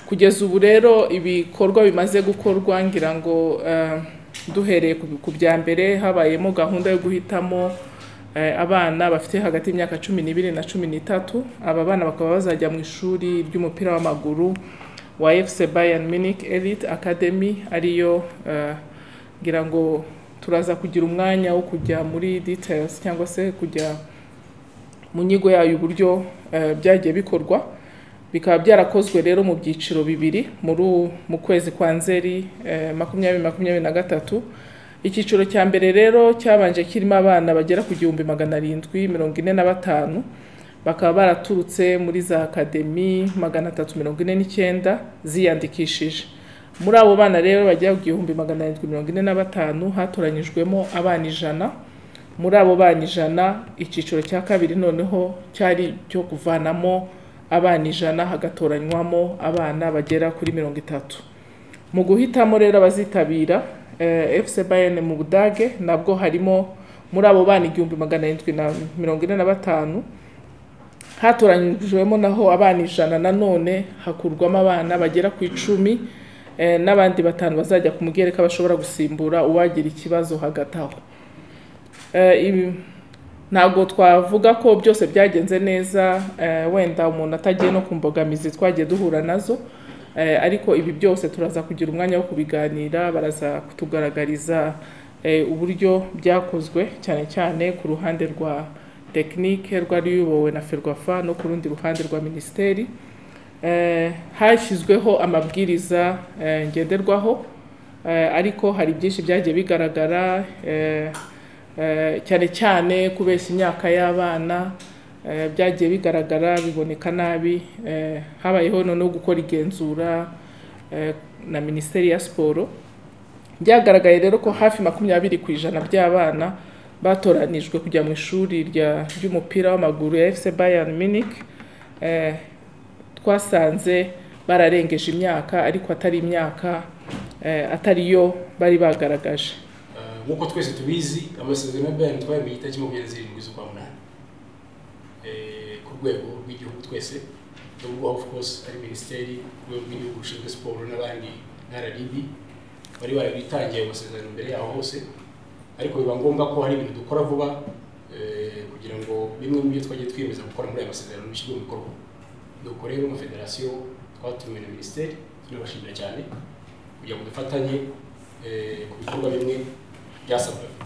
kugeza ubu rero ibikorwa bimaze gukorwa ngira ngo eh, duhereye ku- ku bya mbere habayemo gahunda yo guhitamo eh, abana bafite hagati y'imyaka cumi n'ibiri na cumi n'itatu aba bana bakaba bazajya mu ishuri ry'umupira w'amaguru wa FC Bayern Munich Elite Academy ariyo eh, ngira ngo turaza kugira umwanya wo kujya muri details cyangwa se kujya mu nyigo yayo uburyo eh, byagiye bikorwa bikaba byarakozwe rero mu byiciro bibiri muri u- mu kwezi kwa nzeri eh, makumyabiri makumyabiri na gatatu icyiciro cya mbere rero cyabanje kirimo abana bagera ku gihumbi magana arindwi mirongo ine na batanu bakaba baraturutse muri za akademi magana atatu mirongo ine n'icyenda ziyandikishije muri abo bana rero bagera ku gihumbi magana arindwi mirongo ine na batanu hatoranyijwemo abana ijana muri abo bana ijana icyiciro cya kabiri noneho cyari cyo kuvanamo abana ijana hagatoranywamo abana bagera kuri mirongo itatu mu guhitamo rero abazitabira eh, FC Bayern mu Budage nabwo harimo muri abo bana igihumbi magana arindwi na mirongo ine na batanu hatoranyijwemo naho abana ijana nanone hakurwamo abana bagera ku icumi eh, n'abandi batanu bazajya ku mugereka bashobora gusimbura uwagira ikibazo hagati aho Eh, ibi- ntabwo twavuga ko byose byagenze neza eh, wenda umuntu atagiye no ku mbogamizi twagiye duhura nazo Eh, ariko ibi byose turaza kugira umwanya wo kubiganira baraza kutugaragariza eh, uburyo byakozwe cyane cyane ku ruhande rwa tekinike rwari ruyobowe na ferwafa no ku rundi ruhande rwa minisiteri Eh, hashyizweho amabwiriza eh, ngenderwaho Eh, ariko hari byinshi byagiye bigaragara eh, eh, cyane cyane kubeshya imyaka y'abana eh, byagiye bigaragara biboneka nabi Eh, habayeho noneho gukora igenzura eh, na minisiteri ya siporo byagaragaye rero ko hafi makumyabiri ku ijana by'abana batoranijwe kujya mu ishuri rya- ry'umupira w'amaguru ya FC Bayern Munich Eh, twasanze bararengeje imyaka ariko atari imyaka eh, atari yo bari bagaragaje nk'uko twese tubizi amasezerano ya bayani twari mu gitariki makumyabiri na zirindwi z'ukwa munani Eh, ku rwego rw'igihugu twese nubwo of course ari minisiteri ku rwego rw'igihugu rushinzwe siporo n'abandi nka rib bari barabitangiye ayo masezerano mbere yaho hose ariko biba ngombwa ko hari ibintu dukora vuba eh, kugira ngo bimwe mu byo twagiye twiyemeza gukora muri aya masezerano bishyirwe mu bikorwa nuko rero nka federasiyo twatumiwe na minisiteri tunabashimira cyane kugira ngo dufatanye eh, ku bikorwa bimwe byasabwaga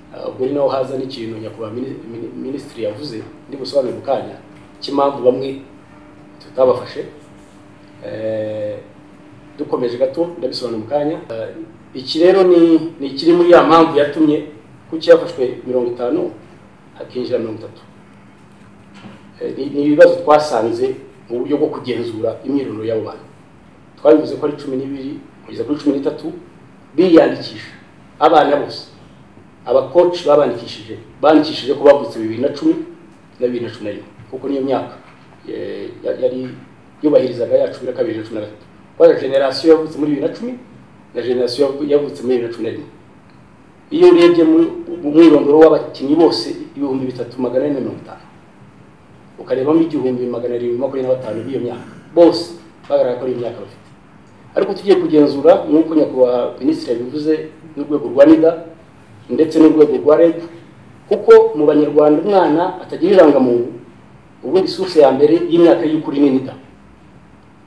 Ah, ubwo ni naho haza n'ikintu nyakubahwa mini- mini- minisitiri yavuze ndi busobanure mu kanya cy'impamvu bamwe tutabafashe Eh, dukomeje gato ndabisobanura mu kanya Ah, iki rero ni ni ikiri muri ya mpamvu yatumye ku cyafashwe mirongo itanu hakinjira mirongo itatu Eh, ni ni ibibazo twasanze mu buryo bwo kugenzura imyirondoro y'abo bantu twabivuze ko ari cumi n'ibiri kugeza kuri cumi n'itatu biyandikisha abana bose abakoci babandikishije bandikishije ko bavutse bibiri na cumi na bibiri na cumi na rimwe kuko niyo myaka eh, ya- yari yubahirizaga ya cumi na kabiri na cumi na gatatu kubera generasiyo yavutse muri bibiri na cumi na generasiyo yavu- yavutse muri bibiri na cumi na rimwe iyo urebye mu- mu mwirondoro w'abakinnyi bose ibihumbi bitatu magana ane na mirongo itanu ukarebamo igihumbi magana arindwi makumyabiri na batanu b'iyo myaka bose bagaragara ko ari imyaka bafite ariko tugiye kugenzura nk'uko nyakubahwa minisitiri yabivuze n'urwego rwa nida ndetse n'urwego rwa reb kuko mu banyarwanda umwana atagira irangamuntu ubundi source ya mbere y'imyaka y'ukuri ni nida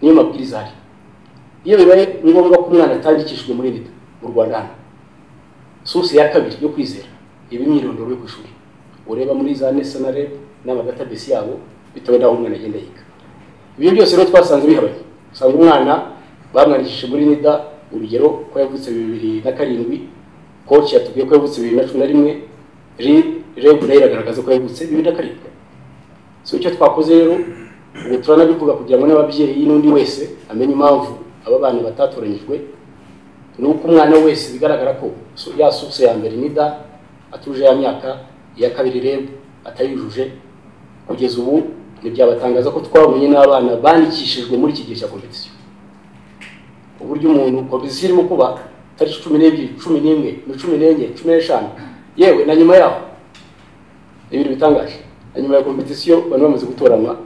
niyo mabwiriza ahari iyo bibaye ngombwa ko umwana atandikishijwe muri nida mu rwanda hano source ya kabiri yo kwizera iba imyirondoro yo ku ishuri ureba muri za nesa na reb n'amadatabase yabo bitewe n'aho umwana agenda yiga ibyo byose rero twasanze bihabanye usanga umwana bamwandikishije muri nida urugero ko yavutse bibiri na karindwi koci yatubwiye ko yavutse bibiri na cumi na rimwe Ri- reb nayo iragaragaza ko yavutse bibiri na karindwi so icyo twakoze rero ubu turanabivuga kugira ngo n'ababyeyi n'undi wese amenye impamvu aba bana batatoranyijwe ni uko umwana wese bigaragara ko so- ya source ya mbere nida atuje ya myaka iya kabiri reb atayujuje kugeza ubu ntibyabatangaza ko twabonye n'abana bandikishijwe muri iki gihe cya kompetisiyo uburyo umuntu kompetisiyo irimo kuba tariki cumi n'ebyiri cumi n'imwe cumi n'enye cumi n'eshanu yewe na nyuma yaho ni ibintu bitangaje hanyuma ya kompetisiyo bari bamaze gutoranwa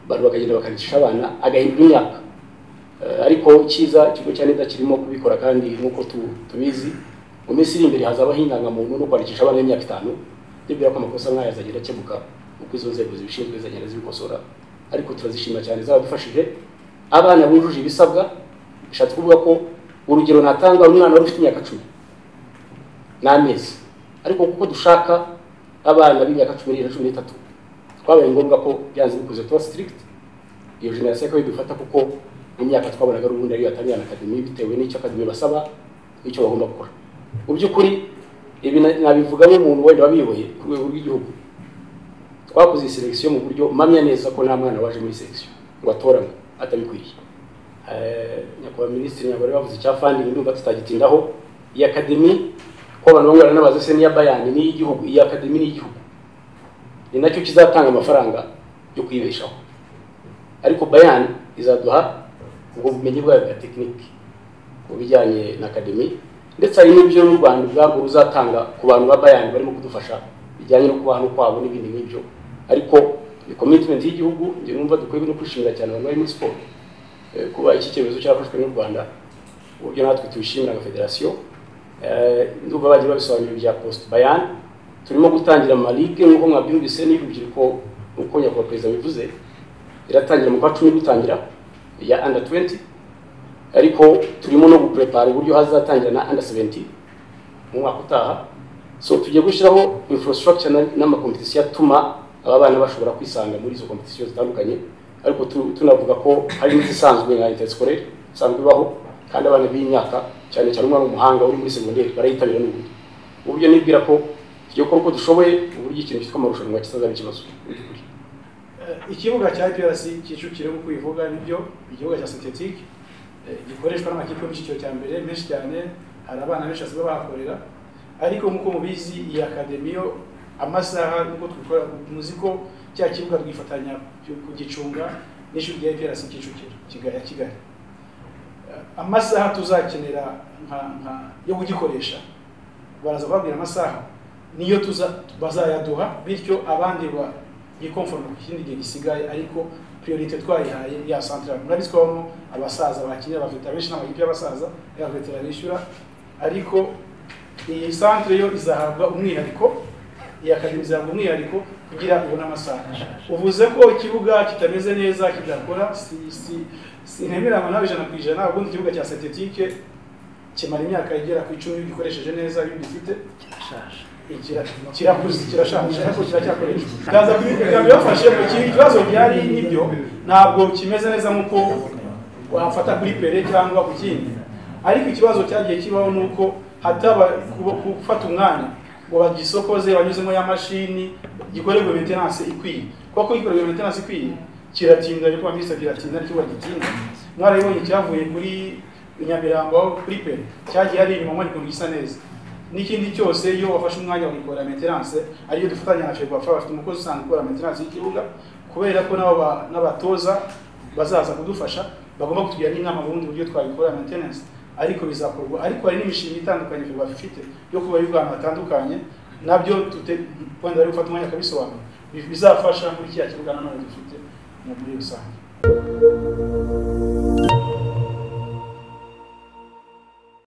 bari bakagenda bakandikisha abana agahindura imyaka Eh, ariko icyiza ikigo cya leta kirimo kubikora kandi nk'uko tu- tubizi mu minsi iri imbere hazabaho indangamuntu no kwandikisha abana b'imyaka itanu bibwira ko amakosa nk'aya azagenda akemuka uko izo nzego zibishinzwe zagenda zibikosora ariko turazishima cyane zabadufashije abana bujuje ibisabwa bishatse kuvuga ko urugero natanga umwana wari ufite imyaka cumi n'amezi ariko kuko dushaka abana b'imyaka cumi n'irindwi na cumi n'itatu twabaye ngombwa ko byanze bikuze tuba sitirigiti iyo jenoside ko idufata kuko imyaka twabonaga ari ubundi ariyo yatangira na akademi bitewe n'icyo akademi basaba n'icyo bagomba gukora mu by'ukuri ibi na- nabivuga nk'umuntu wenda wabiyoboye ku rwego rw'igihugu twakoze iyi selekisiyo mu buryo mpamya neza ko nta mwana waje muri selekisiyo ngo atoranywe atabikwiriye Eh, nyakubahwa minisitiri nyagore bavuze icya fandingi ndumva tutagitindaho iyi akademi ko abantu bamwe baranabaza se n'iya bayani n'iy'igihugu iyi akademi n'iy'igihugu ni nacyo kizatanga amafaranga yo kwibeshaho ariko bayani izaduha ubwo bumenyi bwayo bwa tekiniki mu bijyanye na akademi ndetse hari n'ibyo n'u rwanda ubwarwo ruzatanga ku bantu ba bayani barimo kudufasha bijyanye no kubana kwabo n'ibindi nk'ibyo ariko ni komitimenti y'igihugu njye numva dukwiye no kwishimira cyane abantu bari muri siporo eh, kuba iki cyemezo cyarafashwe n'u rwanda uburyo natwe tubishimira nka federasiyo Eh, ndumva bagiye babisobanura bya post bayani turimo gutangira amalike nk'uko mwabyumvise n'urubyiruko nk'uko nyakubahwa perezida bivuze iratangira mu kwa cumi gutangira ya under 20 ariko turimo no guprepara uburyo hazatangira na under 17 mu mwaka utaha so tugiye gushyiraho infrastructure na- n'amakompetisiyo atuma aba bana bashobora kwisanga muri izo kompetisiyo zitandukanye ariko tu- tunavuga ko hari n'izisanzwe nka interscolaire isanzwe ibaho kandi abana b'imyaka cyane cyane umwana w'umuhanga uri muri segonderi barayitabira n'ubundi uburyo nibwira ko tugiye gukora uko dushoboye uburyo ikintu cyitwa amarushanwa kitazaba ikibazo mu by'ukuri Eh, ikibuga cya IPRC Kicukiro nk'uko ubivuga nibyo ikibuga cya sintetike eh, gikoreshwa n'amakipe yo mu cyiciro cya mbere menshi cyane hari abana benshi basigaye bahakorera ariko nk'uko mubizi iyi akademi yo amasaha nk'uko tubikora muzi ko cya kibuga twifatanya ku- kugicunga n'ishuri rya IPRC Kicukiro Kigali ya Kigali Eh, amasaha tuzakenera nka nka yo kugikoresha baraza kubabwira amasaha niyo tuza bazayaduha bityo abandi ba yikonforme ku kindi gihe gisigaye ariko priorite twayihaye ya central murabizi ko habamo abasaza bakinira abafite benshi n'amakipe y'abasaza y'abavetera bishyura ariko iyi centre yo izahabwa umwihariko iyi akademi izahabwa umwihariko kugira ubone amasaha uvuze ko ikibuga kitameze neza kidakora si si sinemeranywa nawe ijana ku ijana ubundi ikibuga cya sintetike kimara imyaka igera ku icumi gikoresheje neza iyo ugifite Ikira- kirakuze kirashaje ariko kiracyakoreshwa ndaza kubikora bibafashe mu kindi kibazo byari n'ibyo ntabwo kimeze neza nk'uko wafata kuri pere cyangwa ku kindi ariko ikibazo cyagiye kibaho ni uko hataba kuba- gufata umwanya ngo bagisokoze banyuzemo ya mashini gikorerwe maintenance ikwiye kuko gikorerwe maintenance ikwiye kiratinda ariko minisitiri kiratinda ariko gitinda mwarabibonye cyavuye kuri Nyamirambo aho kuri pere cyagiye ari inyuma ariko gisa neza n'ikindi cyose iyo wafashe umwanya wakora maintenance ariyo dufatanya na Ferwafa bafite umukozi usanzwe ukora maintenance y'ikibuga kubera ko nabo ba- n'abatoza bazaza kudufasha bagomba kutugira n'inama mu bundi buryo twabikora maintenance ariko bizakorwa ariko hari n'imishinga itandukanye Ferwafa ifite yo kuba iri ahantu hatandukanye nabyo tute wenda bari gufata umwanya akabisobanura bizafasha muri kiriya kibuga nanone dufite mu- muri rusange